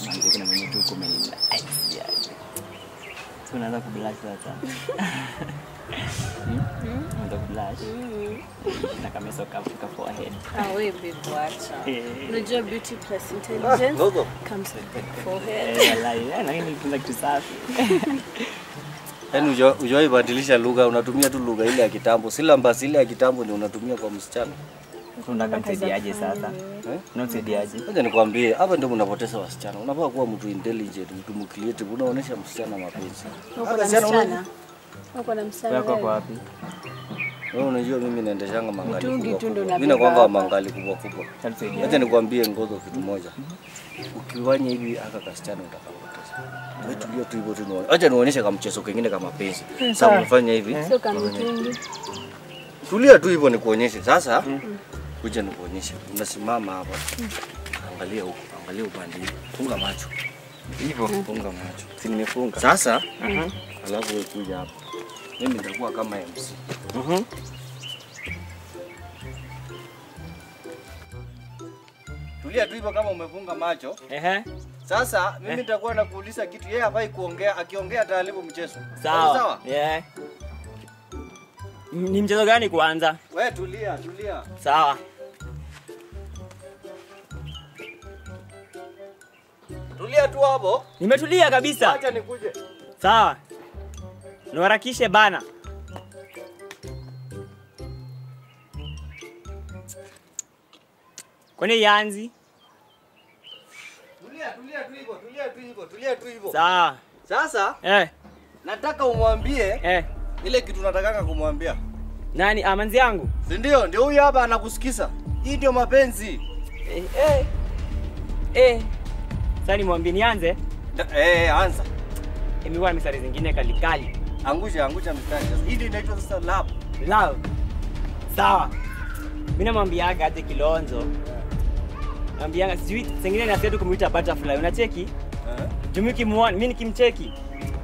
Manze kuna mwenye tu uko umenice yani. So unaanza kublush sasa. Hmm? Unaanza kublush. Na kameso kafuka forehead. Ah, we babe, wacha. Eh. Unajua beauty plus intelligence Gogo. comes with the forehead. Eh, wallahi, eh, lakini nilifunza kitu safi. Yaani ujo- hujawahi badilisha lugha, unatumia tu lugha ile ya kitambo. Syllabus ile ya kitambo ndio unatumia kwa msichana. Unataka msaidiaje sasa? Eh? Unamsaidiaje? Ngoja nikwambie, hapa ndio mnapoteza wasichana. Unafaa kuwa mtu intelligent, mtu mcreative, unaonesha msichana mapenzi. Uko Hata na msichana una- msichana? Uko na msichana Wewe kwa wewe? wapi? Wewe unajua mimi naendeshanga mangali Mtungi kubwa tu ndio kubwa. Mimi unabeba nakwanga wa hapa. mangali kubwa kubwa. Tatusaidia. Acha nikwambie ngozo kitu moja. Ukifanya hivi aka kasichana utakapoteza. Wewe tulia tu hivyo tu. nione- Acha nionyeshe kama mchezo kingine kama penzi. Sasa unafanya hivi. Sio kama mtungi. Tulia tu hivyo nikuonyeshe. Sasa kuja nikuonyeshe. Unasimama hapa. Angalia huko, angalia upande huu. Funga macho. Hivyo. Funga macho. Si nimefunga. Sasa Mhm. alafu wewe kuja hapa. Mimi nitakuwa kama MC. Mhm. Tulia tu hivyo kama umefunga macho. Ehe. Sasa mimi nitakuwa nakuuliza kitu, yeye hafai kuongea, akiongea ataharibu mchezo. Sawa. Sawa? Yeah. Ni mchezo gani kuanza? Wewe tulia, tulia. Sawa. Tulia tu hapo. Nimetulia kabisa. Acha nikuje. Sawa. Niharakishe bana. Kwani yanzi? Tulia, tulia tu hivyo, tulia tu hivyo, tulia tu hivyo. Sawa. Sasa Eh, nataka umwambie eh. ile kitu natakanga kumwambia. Nani amanzi yangu? Si ndio? Ndio huyu hapa anakusikiza. Hii ndio mapenzi. Eh, eh. Eh. Sasa nimwambie nianze. Da- Eh, anza. Imekuwa na mistari zingine kalikali. Angusha, angusha mstari sasa. Hii ndio inaitwa sasa love. Love. Sawa. Mimi namwambiaga aje Kilonzo. Namwambiaga sijui sengine nasikia tu kumuita butterfly. Unacheki? Eh. Jumi kimuona, mimi nikimcheki.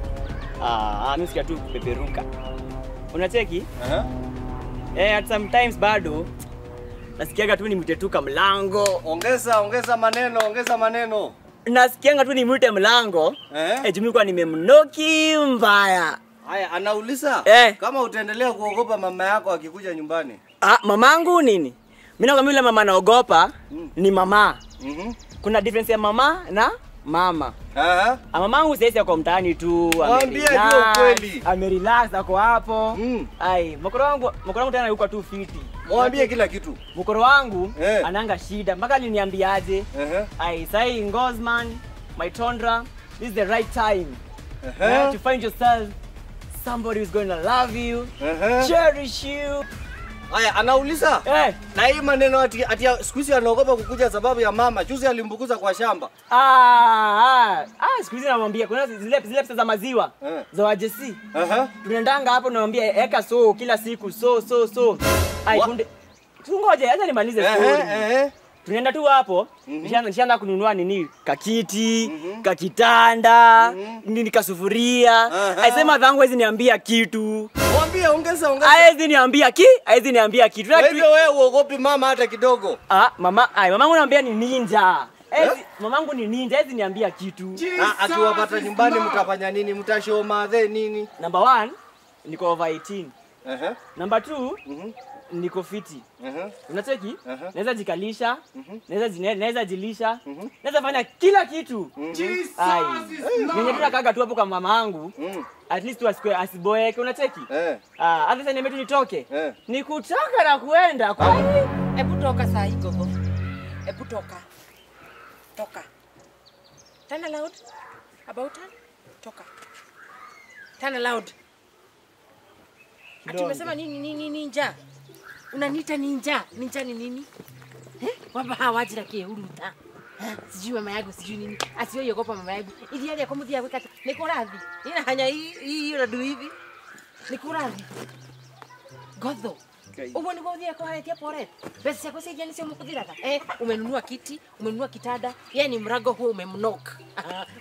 Ah, mimi sikia tu kupeperuka. Unacheki? Eh. Eh, at sometimes bado nasikiaga tu nimwite tu mlango. Ongeza, ongeza maneno, ongeza maneno. Nasikianga tu nimwite mlango. Eh? Eh, Jumi kwa nimemnoki mbaya. Haya, anauliza Eh. kama utaendelea kuogopa mama yako akikuja nyumbani. Ah, mamangu nini? Mimi nakwambia yule mama naogopa Mm. ni mama. Mhm. Kuna difference ya mama na mama. Eh. Ah, mamangu sasa ako mtaani tu. Mwambie amerelax, juu ukweli. Amerelax ako hapo. Mm. Ai, mkoro wangu, mkoro wangu tena yuko tu fiti. Mwambie kila kitu. Mkoro wangu Eh. ananga shida mpaka aliniambiaje? Ehe. Ai, sai Ngosman, my Tondra, this is the right time eh, Ehe. to find yourself somebody who's going to love you, Ehe. cherish you. Haya, anauliza Eh, na hii maneno ati, ati siku hizi anaogopa kukuja sababu ya mama. Juzi alimbukuza kwa shamba. ah, ah, ah, siku hizi namwambia kuna zile zile pesa za maziwa Eh. za wajesi. Ehe. Tunaendanga hapo namwambia eka so kila siku so so so. Ai, Wa- kunde Tungoje, acha nimalize story. Ehe, ehe. tunaenda tu hapo Mhm. nishaanza nishaanza kununua nini kakiti Mhm. kakitanda Mhm. nini kasufuria Aha. aisema dhangu hawezi niambia kitu Mwambie ongeza ongeza. hawezi niambia ki hawezi niambia kitu Kwa hivyo wewe uogopi mama hata kidogo. ah, mama ai mamangu naambia ni ninja Hawezi- Eh? mamangu ni ninja hawezi niambia kitu Na akiwapata nyumbani mtafanya nini? Mtashow madhe nini? number one niko over 18 Ehe. number two Mhm. niko fiti Ehe. unacheki Aha. naweza jikalisha Mhm. naweza jine- naweza jilisha Mhm. naweza fanya kila kitu Mhm. ai venye tunakaga tu hapo kwa mama yangu Mhm. at least tu asikue asiboeke unacheki Eh. Ah, hata sasa nimetu nitoke Eh. ni kutoka na kuenda kwani Hebu toka saa hii gogo. Hebu toka. Toka. Turn aloud. About turn. Toka. Turn aloud. Ati umesema nini nini ninja? Unaniita ninja? Ninja ni nini? Eh? Wamba hawajira kihuruta. Eh, Sijui mama yangu sijui nini. Asioyogopa mama yangu. Ili hali yako muthia gwikata. Niko radhi. Ina hanya hii hii unadu hivi. Niko radhi. Godho. Uguo niguo uthire kuharetia poret. Pesa ciaku cia nicio mukuthiraga. Eh, umenunua kiti, umenunua kitanda. Yeye ni mrango huo umemnok.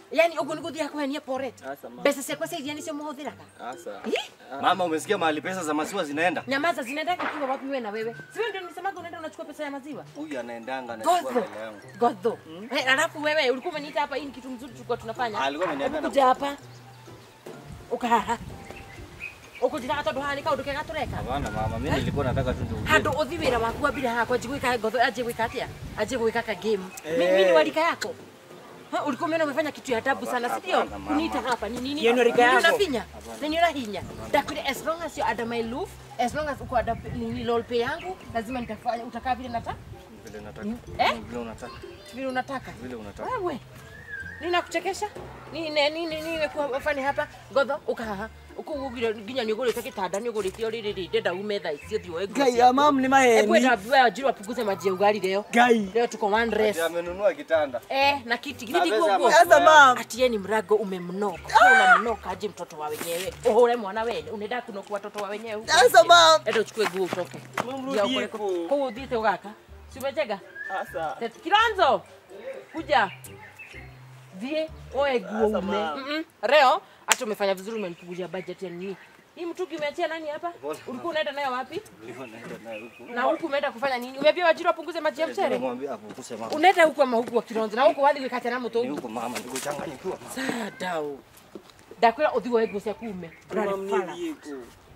yani uguo nä gå thiaga kåhenia Asa, ma. mbeca ciakwa cia iria nä cio må hå thä raga Asa. Mama, umesikia mahali pesa za maziwa zinaenda? nyamaza zinaendaga kiwa wapi wewe na wewe si wewe ndio nisemaga unaenda unachukua pesa ya maziwa Huyu anaendanga anachukua godho mbele yangu. godho Eh, alafu wewe ulikuwa umeniita hapa hii ni kitu mzuri tulikuwa tunafanya Alikuwa ameniambia na- kuja hapa ukahaha ukujiraga tondu haha nä kaå ndå kega tå reka Hapana mama, mimi nilikuwa nataka tu ndio. handå å thi wä ra waku wambire haha kwanji gwä ka ngotho anjä gwä ka atä a anjä gwä ka ka game mimi ni warika yako Ha, ulikuwa umeona umefanya kitu ya tabu sana si ndio Hapana, mama. kuniita hapa ni nini Hiyo ni rika Nini yako. unafinya nini unahinya ndakwire as long as you're under my roof as long as uko under nini lol pay yangu lazima nitafanya utakaa vile nataka Vile nataka. eh Vile unataka. vile unataka Vile unataka. wewe ninakuchekesha nini nini nimekuwa fani hapa ngotho ukahaha ukugugire nginya nä å gå rä te gä tanda nä å gå rä te o rä rä rä ndenda ume tha icio thiå Gai, ya mam ni maheni. ebwendawajirwa punguze maji ya ugali leo Gai. leo tuko one Ati rest amenunua kitanda. eh na kiti Na githini pesa guo ya Sasa mam. ati yeye ni mrago umemnoka Wewe unamnoka aje mtoto wa wenyewe uhore mwana wene unaenda kunoku watoto wa wenyewe huko Sasa nje. mam. enda uchukue nguo utoke Mam, Ndio rudi upeleke- huko. kwa udhite ugaka si umechega Asa. Tet- Kilonzo kuja vie oe nguo Sasa, ume ma. Mm-mm. leo hata umefanya vizuri umenipunguzia budget ya nini hii mtungi umeachia nani hapa ulikuwa unaenda nayo wapi Nilikuwa naenda naye huku. na huku umeenda kufanya nini umeambia wajiri wapunguze maji ya mchere Nimemwambia hapo kusema. unaenda huku ama huku wa Kilonzo na huku wali wikate na Ni mutu huko mama, ndikuchanganyikiwa. sadau ndakwira uthi woe nguo ciaku ume Mam ni Rarifara. vieko.